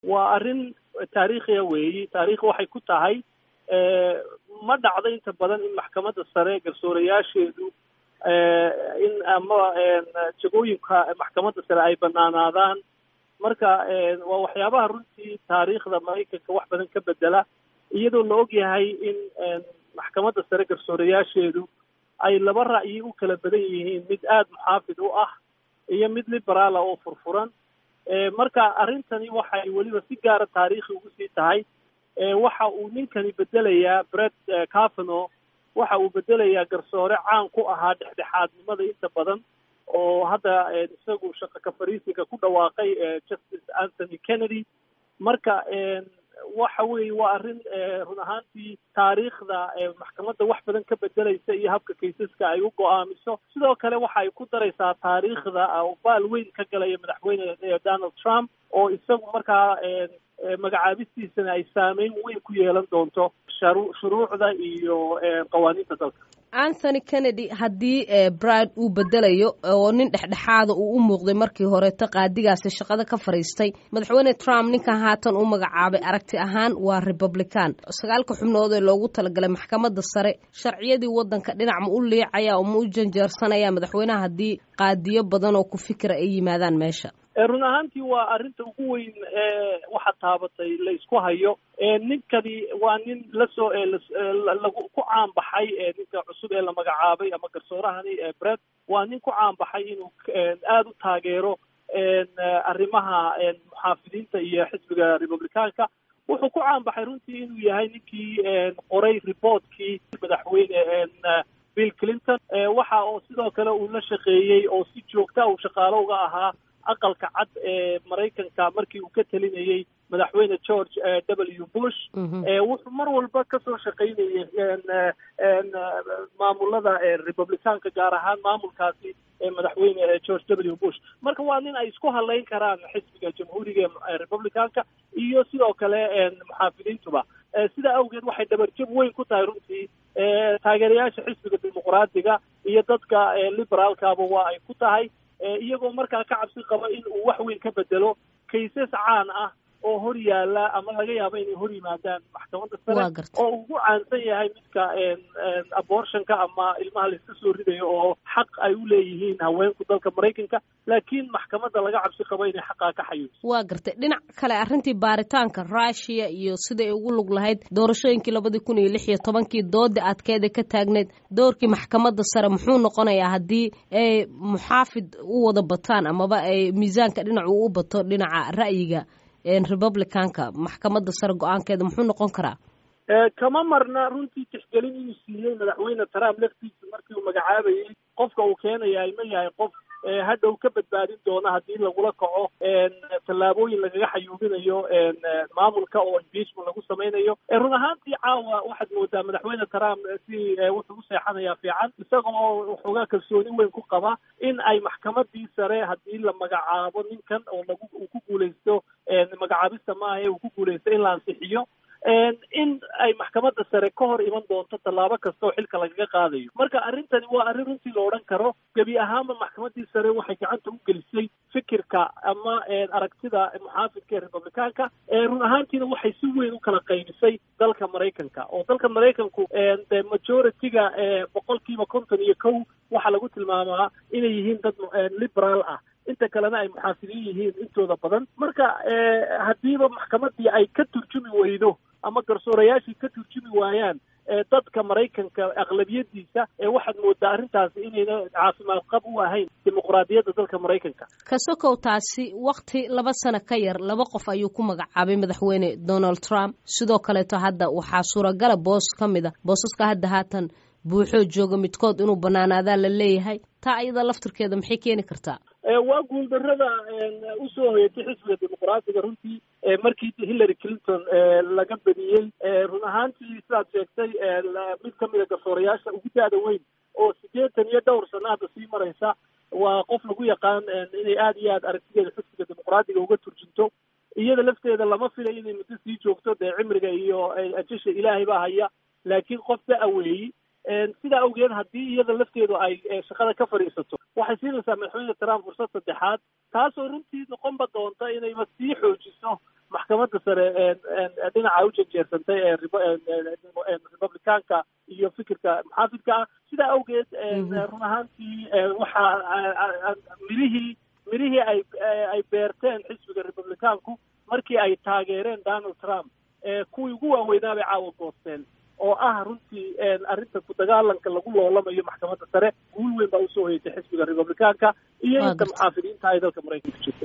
waa arrin taariikhiya weeyi taarikhi waxay ku tahay ma dhacdo inta badan in maxkamadda sare garsoorayaasheedu in ama jagooyinka maxkamadda sare ay banaanaadaan marka waa waxyaabaha runtii taariikhda maraykanka wax badan ka bedela iyadoo la og yahay in maxkamadda sare garsoorayaasheedu ay laba ra'yi u kala badan yihiin mid aada muxaafid u ah iyo mid liberaala oo furfuran marka arrintani waxay weliba si gaara taariikhi ugu sii tahay waxa uu ninkani bedelayaa bret cavano waxa uu bedelayaa garsoore caan ku ahaa dhexdhexaadnimada inta badan oo hadda isagu shaqo ka fariisiga ku dhawaaqay justice anthony kennedy marka waxa weeye waa arrin run ahaantii taariikhda maxkamadda wax badan ka bedelaysa iyo habka kaysaska ay u go-aamiso sidoo kale waxa ay ku daraysaa taariikhda baal weyn ka galaya madaxweyne donald trump oo isagu markaa magacaabistiisana ay saameyn weyn ku yeelan doonto shuruucda iyo qawaaniinta dalka anthony kennedy haddii bride uu bedelayo oo nin dhexdhexaada uu u muuqday markii horeeto qaadigaasi shaqada ka fadhiistay madaxweyne trump ninkan haatan u magacaabay aragti ahaan waa republican sagaalka xubnood ee loogu talagalay maxkamadda sare sharciyadii waddanka dhinac ma u liicaya oo ma u janjeersanaya madaxweynaha haddii qaadiyo badan oo ku fikira ay yimaadaan meesha run ahaantii waa arrinta ugu weyn ee waxa taabatay la isku hayo ninkani waa nin lasoo lagu ku caan baxay ninka cusub ee la magacaabay ama garsoorahani bred waa nin ku caan baxay inuu aada u taageero arrimaha muxaafidiinta iyo xisbiga republicaanka wuxuu ku caan baxay runtii inuu yahay ninkii qoray reportkii madaxweyne bill clinton waxa oo sidoo kale uu la shaqeeyey oo si joogta uu shaqaalo uga ahaa aqalka cad ee maraykanka markii uu ka telinayey madaxweyne george w bush wuxuu mar walba kasoo shaqaynayay maamulada republicaanka gaar ahaan maamulkaasi madaxweyne george w bush marka waa nin ay isku halayn karaan xisbiga jamhuuriga ee republicaanka iyo sidoo kale muxaafidiintuba sidaa awgeed waxay dhabarjab weyn ku tahay runtii taageerayaasha xisbiga dimuqraadiga iyo dadka liberaalkaba waa ay ku tahay iyagoo markaa ka cabsi qaba in uu wax weyn ka bedelo kaysas caan ah oo hor yaala ama laga yaabo inay hor yimaadaan maxkamadda sare oo ugu caansan yahay midka abortionka ama ilmaha laiska soo ridayo oo xaq ay u leeyihiin haweenku dalka maraykanka laakiin maxkamadda laga cabsi qabo inay xaqaa ka xayuuso waa gartay dhinac kale arrintii baaritaanka rushia iyo siday ugu lug lahayd doorashooyinkii labadii kun iyo lix iyo tobankii dooda adkeeda ka taagneyd doorkii maxkamadda sare muxuu noqonayaa haddii ay muxaafid u wada bataan amaba ay miisaanka dhinac uu u bato dhinaca ra'yiga republicanka maxkamadda sare go-aankeeda muxuu noqon karaa kama marna runtii tixgelin inuu siiyey madaxweyne trump laftiisa markii uu magacaabayey qofka uu keenayaay ma yahay qof hadhow ka badbaadin doona haddii lagula kaco tallaabooyin lagaga xayuubinayo maamulka oo impeachment lagu samaynayo run ahaantii caawa waxaad moodaa madaxweyne trump si wuxuu u seexanayaa fiican isaga oo waxoogaa kalsooni weyn ku qaba in ay maxkamadii sare haddii la magacaabo ninkan oo lagu uu ku guuleysto magacaabista maaha ee uu ku guuleysto in la ansixiyo in ay maxkamadda sare ka hor iman doonto tallaabo kasta oo xilka lagaga qaadayo marka arrintani waa arrin runtii la odhan karo gebi ahaanba maxkamaddii sare waxay gacanta u gelisay fikirka ama aragtida muxaafidka ee republicaanka run ahaantiina waxay si weyn u kala qaybisay dalka maraykanka oo dalka maraykanku de majority-ga boqolkiiba konton iyo kow waxaa lagu tilmaamaa inay yihiin dad liberaal ah inta kalena ay muxaafidiin yihiin intooda badan marka haddiiba maxkamaddii ay ka turjumi weydo ama garsoorayaashii ka turjumi waayaan dadka maraykanka aqlabiyadiisa waxaad moodaa arrintaasi inayna caafimaad qab u ahayn dimuqraadiyadda dalka maraykanka kasokow taasi wakti laba sano ka yar laba qof ayuu ku magacaabay madaxweyne donald trump sidoo kaleeto hadda waxaa suuragala boos ka mid a boosaska hadda haatan buuxoo jooga midkood inuu banaanaadaa la leeyahay taa ayada laftirkeeda maxay keeni kartaa waa guuldarrada usoo hoyatay xisbiga dimuqraadiga runtii markii hillary clinton laga bediyey run ahaantii sidaad sheegtay mid ka mida garsoorayaasha ugu da-da weyn oo siddeetan iyo dhowr sano hadda sii maraysa waa qof lagu yaqaan inay aada iyo aad aragtideeda xisbiga dimuqraadiga uga turjunto iyada lafteeda lama filay inay muddo sii joogto dee cimriga iyo ajasha ilaahay baa haya laakiin qof da-a weeyi sidaa awgeed haddii iyada lafteedu ay shaqada ka fadhiisato waxay siinaysaa madaxweyne trump fursad saddexaad taasoo runtii noqonba doonta inayba sii xoojiso maxkamadda sare dhinaca u janjeersantay ee republicaanka iyo fikirka muxaafidka ah sidaa awgeed run ahaantii waxaa mirihii mirihii ay ay beerteen xisbiga republicaanku markii ay taageereen donald trump kuwii ugu waaweynaa bay caawa goosteen oo ah runtii arrinta ku dagaalanka lagu loolamayo maxkamadda sare guul weyn baa usoo hoyatay xisbiga republicaanka iyo inta muxaafidiinta ay dalka maraykanka jirta